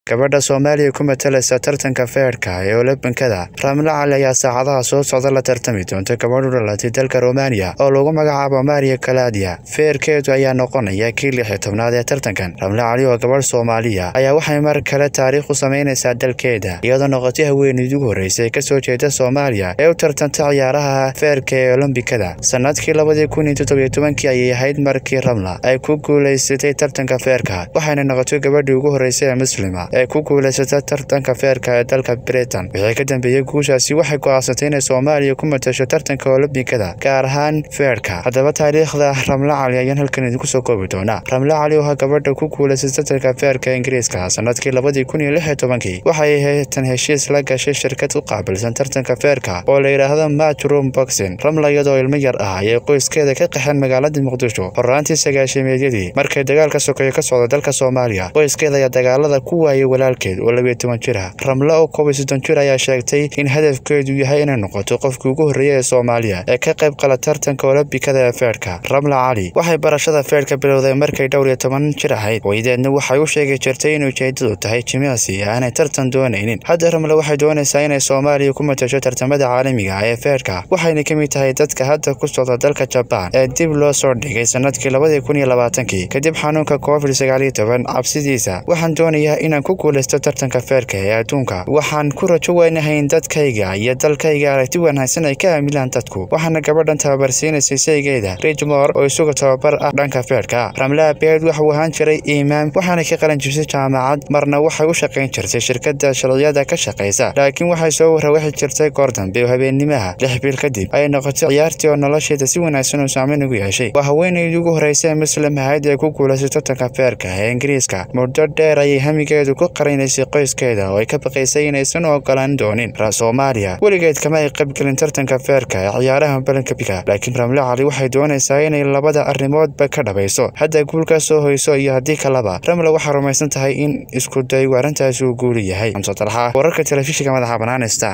gabadha soomaaliya ku matalaysa tartanka feerka ee olombikada ramle cali ayaa saacadaha soo socda la tartami doonta gabadh u dhalatay dalka romaniya oo lagu magacaabo maria kaladia feerkeedu ayaa noqonaya kii lix iyo tobnaad ee tartankan ramle cali oo gabadh soomaaliya ayaa waxay mar kale taariikh u samaynaysaa dalkeeda iyadoo noqotay haweeneydii ugu horreysay ee kasoo jeeda soomaaliya ee u tartanta ciyaaraha feerka ee olombikada sanadkii labadii kun iyo toddobiyo tobankii ayay ahayd markii ramla ay ku guulaysatay tartanka feerka waxayna noqotay gabadhii ugu horreysay ee muslima ee ku guulaysata tartanka feerka ee dalka britain wixii ka dambeeyey guushaasi waxay go'aansatay inay soomaaliya ku matasho tartanka olombikada gaar ahaan feerka haddaba taariikhda ramle cali ayaan halkan idinku soo koobi doonaa ramle cali oo gabadha ku guulaysay tartanka feerka ingiriiska sanadkii labadii kun iyo lix iyo tobankii waxay haytan heshiis la gashay shirkad u qaabilsan tartanka feerka oo la yidhaahdo matrum boxing ramla iyadoo ilmo yar ah ayay qoyskeeda ka qaxeen magaalada muqdisho horaantii sagaashimeedyadii markay dagaalka sokeeyo ka socda dalka soomaaliya qoyskeeda ayaa dagaalada ku waayay walaalkeed oo labiyo toban jir ah ramle oo koob iyo soddon jir ayaa sheegtay in hadafkeedu yahay inay noqoto qofkii ugu horreeya ee soomaaliya ee ka qayb qala tartanka olombikada ee feerka ramle cali waxay barashada feerka bilowday markay dhowr iyo toban jir ahayd weydeedna waxay u sheegi jirtay in ujeedadu tahay jimicsi aanay tartan doonaynin hadda ramle waxay doonaysaa inay soomaaliya ku matasho tartamada caalamiga ee feerka waxayna ka mid tahay dadka hadda ku socda dalka jabaan ee dib loo soo dhigay sanadkii labadii kun iyo labaatankii kadib xanuunka covid sagaal iyo toban cabsidiisa waxaan doonayaa inaan ku guulaysto tartanka feerka ee adduunka waxaan ku rajo weynahay in dadkayga iyo dalkayga aragti wanaagsan ay ka aamilaan dadku waxaana gabadhan tababarsiinaysay saygeeda rijmor oo isuga tababar ah dhanka feerka ramle abeed waxuu ahaan jiray iimaam waxaana ka qalan jibsay jaamacad marna waxay u shaqayn jirtay shirkada sharciyada ka shaqaysa laakiin waxay soo warrawaxi jirtay goor dambe oo habeennimaha lix bil kadib ayay noqotay ciyaartii oo nolosheeda si wanaagsan uu saameyn ugu yeeshay waa haweeneydii ugu horreysay muslim ahayd ee ku guulaysay tartanka feerka ee ingiriiska muddo dheer ayay hamigeedu ku qarinaysay qoyskeeda oo ay ka baqaysay inaysan ogolaan doonin soomaaliya weligeed kama ay qaybgelin tartanka feerka ee ciyaaraha balankabiga laakiin ramle cali waxay doonaysaa inay labada arrimoodba ka dhabayso hadda guul ka soo hoyso iyo haddii kaleba ramle waxaa rumaysan tahay in isku daygu arrintaasi uu guuli yahay xamse dalxa wararka telefishinka madaxa bannaan star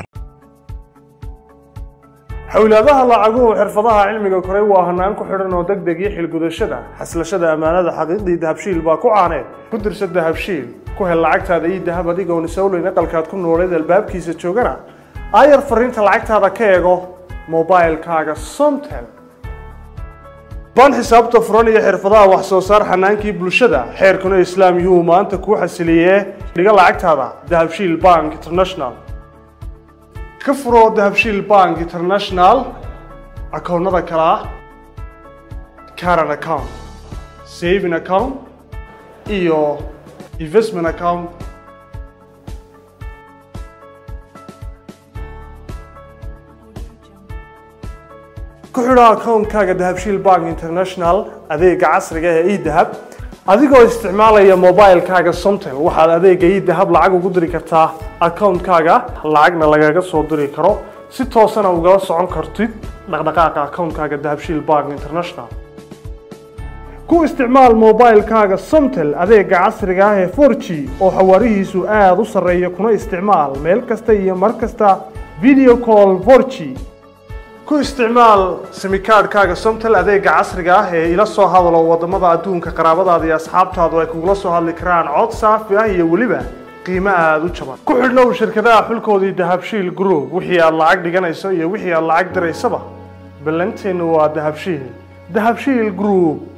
xowlaadaha lacaguhu xirfadaha cilmiga koray waa hanaan ku xidhan oo deg deg iyo xilgudashada xaslashada ammaanada xaqiiqdii dahabshiil baa ku caaneed ku dirsa dahabshiil ku hel lacagtaada iyo dahab adigoon isowleyn aqalkaad ku nooleed albaabkiisa joogana aayar fariinta lacagtaada ka eego mobilkaaga somtel baan xisaabta furan iyo xirfadaha wax soo saar xanaankii bulshada xeerkuna islaam yuhuu maanta kuu xasiliyee dhiga lacagtaada dahabshiil bank international ka furo dahabshiil bank international akoonnada kale ah caran account saving account iyo investment account ku xidho akoonkaaga dahabshiil bank international adeega casriga ee edahab adigoo isticmaalaya mobilkaaga somtel waxaad adeega idahab lacag ugu diri kartaa akoonkaaga lacagna lagaga soo diri karo si toosana ugala socon kartid dhaqdhaqaaqa akoonkaaga dahabshiil bank international ku isticmaal mobilkaaga somtel adeega casriga ah ee for g oo xawaarihiisu aada u sarreeya kuna isticmaal meel kasta iyo mar kasta video call for g ku isticmaal simikaadhkaaga somtel adeega casriga ah ee ila soo hadalo wadamada adduunka qaraabadaada iyo asxaabtaadu ay kugula soo hadli karaan cod saafi ah iyo weliba qiimo aada u jaban ku xidhnow shirkadaha xulkoodii dahabshiil group wixii aad lacag dhiganayso iyo wixii aad lacag diraysaba ballanteennu waa dahabshiil dahabshiil group